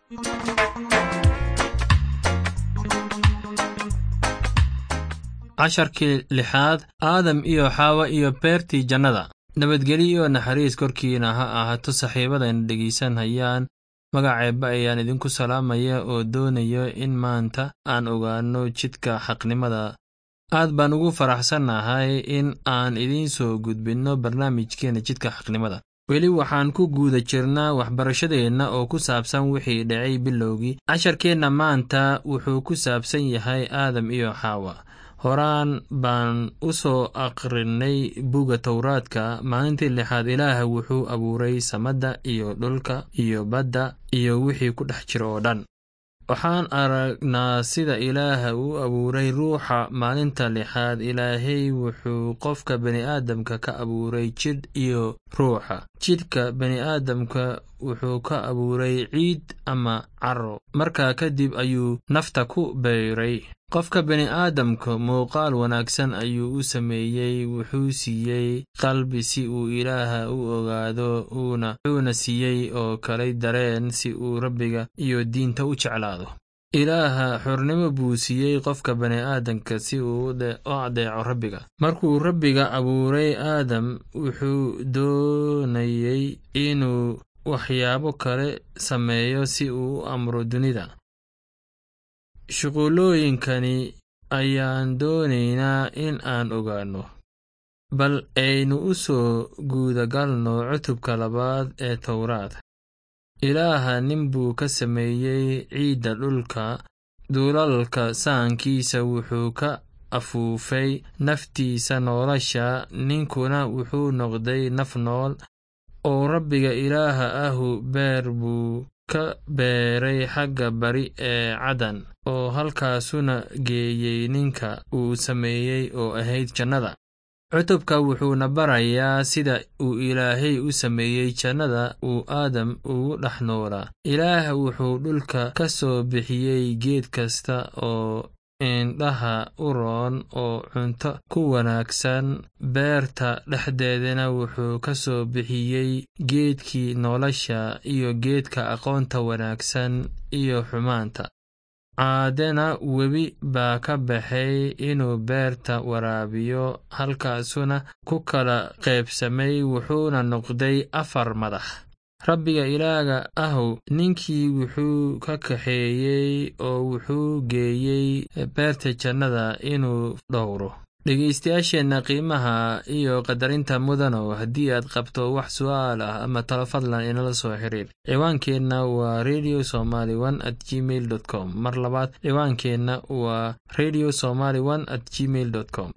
casharkii lixaad aadam iyo xaawa iyo beertii jannada nabadgelyo iyo naxariis korkiina ha ahaato saaxiibadayna dhegaysanayaan magaceeba ayaan idinku salaamaya oo doonayo in maanta aan ogaanno jidka xaqnimada aad baan ugu faraxsannahay in aan idiin soo gudbinno barnaamijkeenna jidka xaqnimada weli waxaan ku guuda jirnaa waxbarashadeenna oo ku saabsan wixii dhacay bilowgii casharkeenna maanta wuxuu ku saabsan yahay aadam iyo xaawa horaan baan u soo akhrinay buga towraadka maalintii lixaad ilaah wuxuu abuuray samadda iyo dhulka iyo badda iyo wixii ku dhex jira oo dhan waxaan aragnaa sida ilaaha uu abuuray ruuxa maalinta lixaad ilaahay wuxuu qofka bini'aadamka ka abuuray jidh iyo ruuxa jidhka bini'aadamka wuxuu ka abuuray ciid ama caro markaa kadib ayuu nafta ku beyray qofka bini'aadamka muuqaal wanaagsan ayuu u sameeyey wuxuu siiyey qalbi si uu ilaaha u ogaado wuxuuna siiyey oo kalay dareen si uu rabbiga iyo diinta u jeclaado ilaaha xornimo buu siiyey qofka bani'aadamka si uu u adeeco rabbiga markuu rabbiga abuuray aadam wuxuu doonayey inuu waxyaabo kale sameeyo si uu u amro dunida shuqulooyinkani ayaan doonaynaa in aan ogaanno bal aynu u soo guudagalno cutubka labaad ee towraad ilaaha nin buu ka sameeyey ciidda dhulka duulalka saankiisa wuxuu ka afuufay naftiisa nolosha ninkuna wuxuu noqday naf nool oo rabbiga ilaaha ahu beer buu ka beeray xagga bari ee cadan oo halkaasuna geeyey ninka uu sameeyey oo ahayd jannada cutubka wuxuuna barayaa sida uu ilaahay u sameeyey jannada uu aadam ugu dhex noolaa ilaah wuxuu dhulka ka soo bixiyey geed kasta oo indhaha u roon oo cunto ku wanaagsan beerta dhexdeedana wuxuu ka soo bixiyey geedkii nolosha iyo geedka aqoonta wanaagsan iyo xumaanta caadena webi baa ka baxay inuu beerta waraabiyo halkaasuna ku kala qaybsamay wuxuuna noqday afar madax rabbiga ilaaga ahow ninkii wuxuu ka kaxeeyey oo wuxuu geeyey beerta jannada inuu dhowro dhegaystayaasheenna qiimaha iyo qadarinta mudanow haddii aad qabto wax su'aal ah ama talo fadlan inala soo xiriir ciwaankeenna waa radio somaly one at gmail dot com mar labaad ciwaankeenna waa radio somaly one at gmail dot com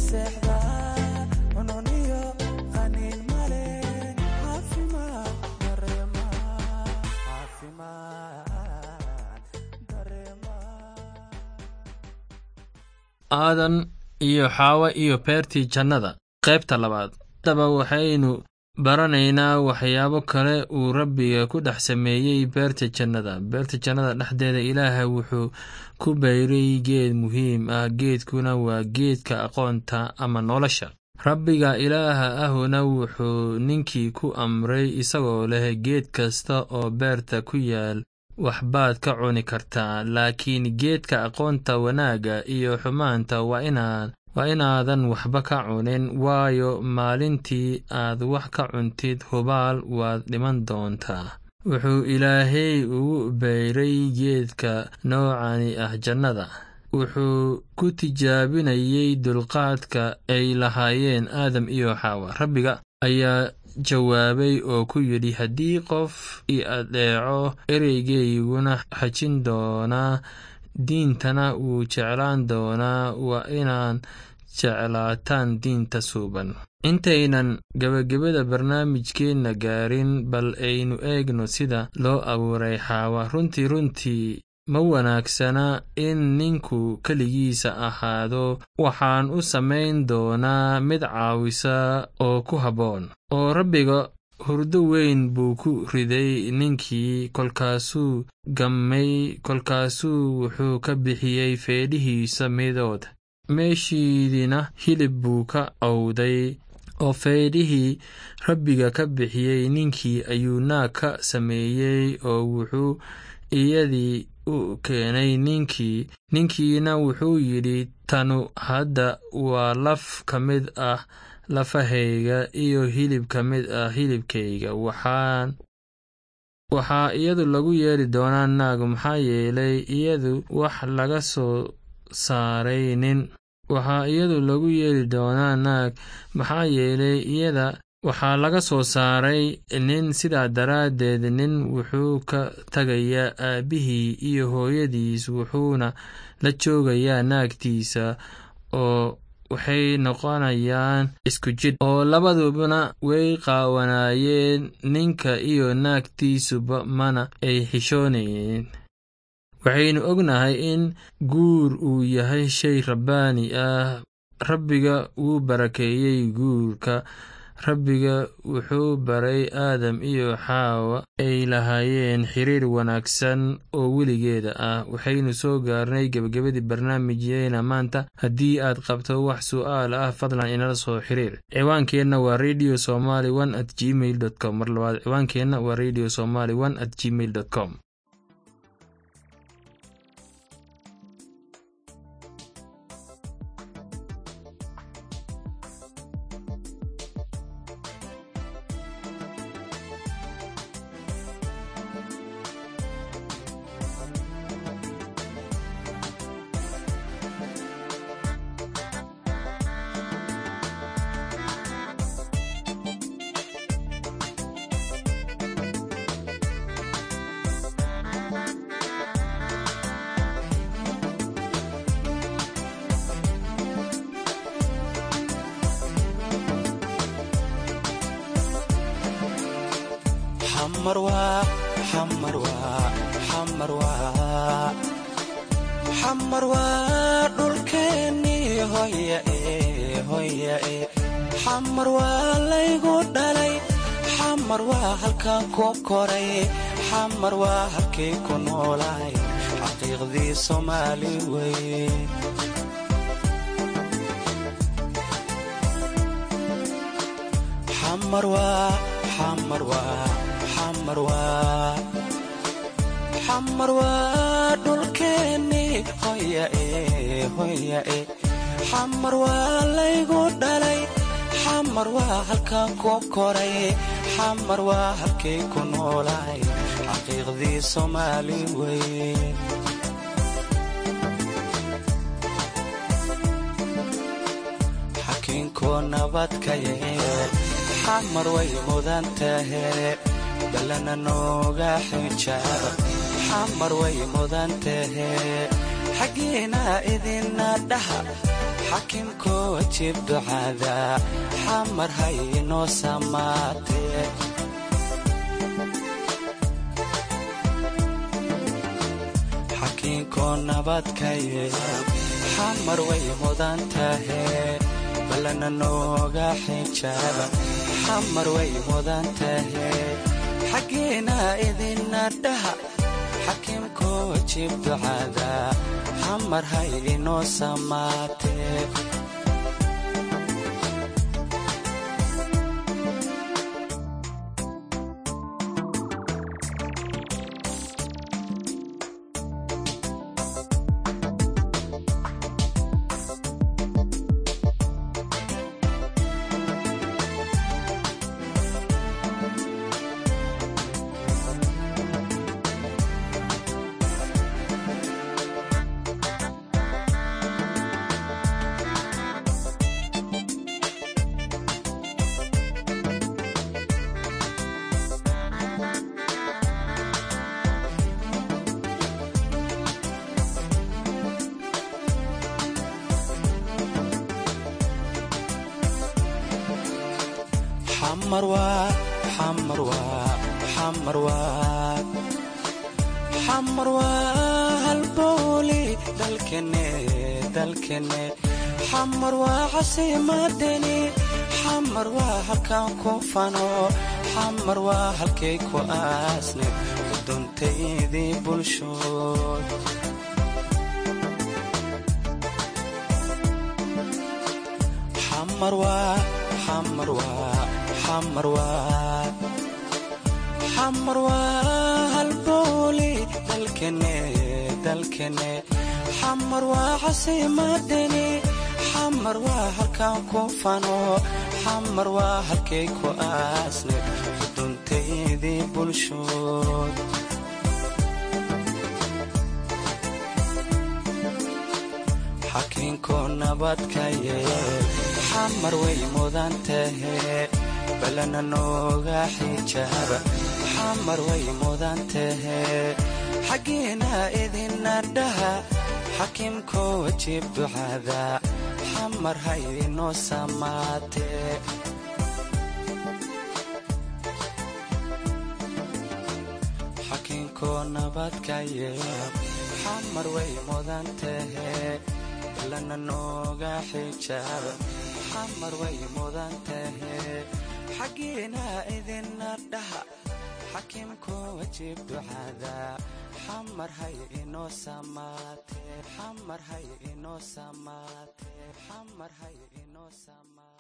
aadan iyo xaawa iyo beertii jannada qaybta labaad haddaba waxaynu baranaynaa waxyaabo kale uu rabbiga ku dhex sameeyey beerta jannada beerta jannada dhexdeeda ilaaha wuxuu ku bayray geed muhiim ah geedkuna waa geedka aqoonta ama nolosha rabbiga ilaaha ahuna wuxuu ninkii ku amray isagoo leh geed kasta oo beerta ku yaal waxbaad ka cuni kartaa laakiin geedka aqoonta wanaagga iyo xumaanta waa inaan waa inaadan waxba ka cunin waayo maalintii aad wax ka cuntid hubaal waad dhiman doontaa wuxuu ilaahay ugu bayray geedka noocani ah jannada wuxuu ku tijaabinayey dulqaadka ay lahaayeen aadam iyo xaawa rabbiga ayaa jawaabay oo ku yidhi haddii qof i adeeco ereygeyguna xajin doonaa diintana wuu jeclaan doonaa waa inaan jeclaataan diinta suuban intaynan gebagabada barnaamijkeenna gaarin bal aynu eegno sida loo abuuray xaawa runtii runtii ma wanaagsana in ninku keligiisa ahaado waxaan u samayn doonaa mid caawisa oo ku habboon oo rabbiga hurdo weyn buu ku riday ninkii kolkaasuu gammay kolkaasuu wuxuu ka bixiyey feedhihiisa midood meeshiidina hilib buu ka awday oo feedhihii rabbiga ka bixiyey ninkii ayuu naag ka sameeyey oo wuxuu iyadii u keenay ninkii ninkiina wuxuu yidhi tanu hadda waa laf ka mid ah lafahayga iyo hilib ka mid ah hilibkayga waxaan waxaa iyadu lagu yeeri doonaa naag maxaa yeelay iyadu wax laga soo saaray nin waxaa iyadu lagu yeeri doonaa naag maxaa yeelay iyada waxaa laga soo saaray nin sidaa daraaddeed nin wuxuu ka tagayaa aabbihii iyo hooyadiis wuxuuna la joogayaa naagtiisa oo waxay noqonayaan isku jidh oo labadubana way qaawanaayeen ninka iyo naagtiisuba mana ay xishoonayeen waxaynu ognahay in guur uu yahay shay rabbaani ah rabbiga wuu barakeeyey guurka rabbiga wuxuu baray aadam iyo xaawa ay lahaayeen xiriir wanaagsan oo weligeeda ah waxaynu soo gaarnay gebagabadii barnaamijyeena maanta haddii aad qabto wax su'aal ah fadlan inala soo xiriir ciwaankeenna waa radio somaly one at gmail dot com mar labaad ciwaankeenna waa radio somaly one at gmail dot com xamar waa dhulkeennii xamar waa laygu dhalay xamar waa halkaan ku koray xamar waa halkay ku noolaay xaqiiqdii soomaali wey xamar waa xamar waa xamar waa xamar waa dhulkeennii hoyae xamar waa laygu dhalay xamar waa halkaan ku koray xamar waa halkay ku noolaay xaqiiqdii soomaali wey xakiinkoo nabadka yeel xamar way mudan tahe balana nooga xijaab xamar way mudan tahe xaggiina idina dhaha xakimkoo wajib ducada xamar hay inoo samaatee xakiinkoo nabadkaye xamar way mudan tahe ballana nooga xijaaba xamar way mudan tahe xaggiina idina dhaha xakiimkoo wajib ducada xamar hay inoo samaatee xamar waa halbooli dalkene dalkene xamar waa casiimadeni xamar waa halkaan ku fano xamar waa halkay ku aasne uduntaydii bulshood xamar waa xamar waa xamar waa xamar waa halbooli dalkene dalkene xamar waa casiimadeni xamar waa halkaan ku fano xamar waa halkay ku aasne uduntaydii bulshood xakiinkoo nabadkaye xamar way mudan tahe ballana nooga xijaaba xamar way mudan tahe xaggiina idina dhaha xakiimkoo wajib ducada xamar hay inoo samaatee xakiinkoo nabadkaye xamar way mudan tahe ballana nooga xijaaba xamar way mudan tahe xaggiina idina dhaha xakiimkoo wajib ducada xamar hay inoo samaatee xamar hay inoo samaatee xamar hay inoo samaatee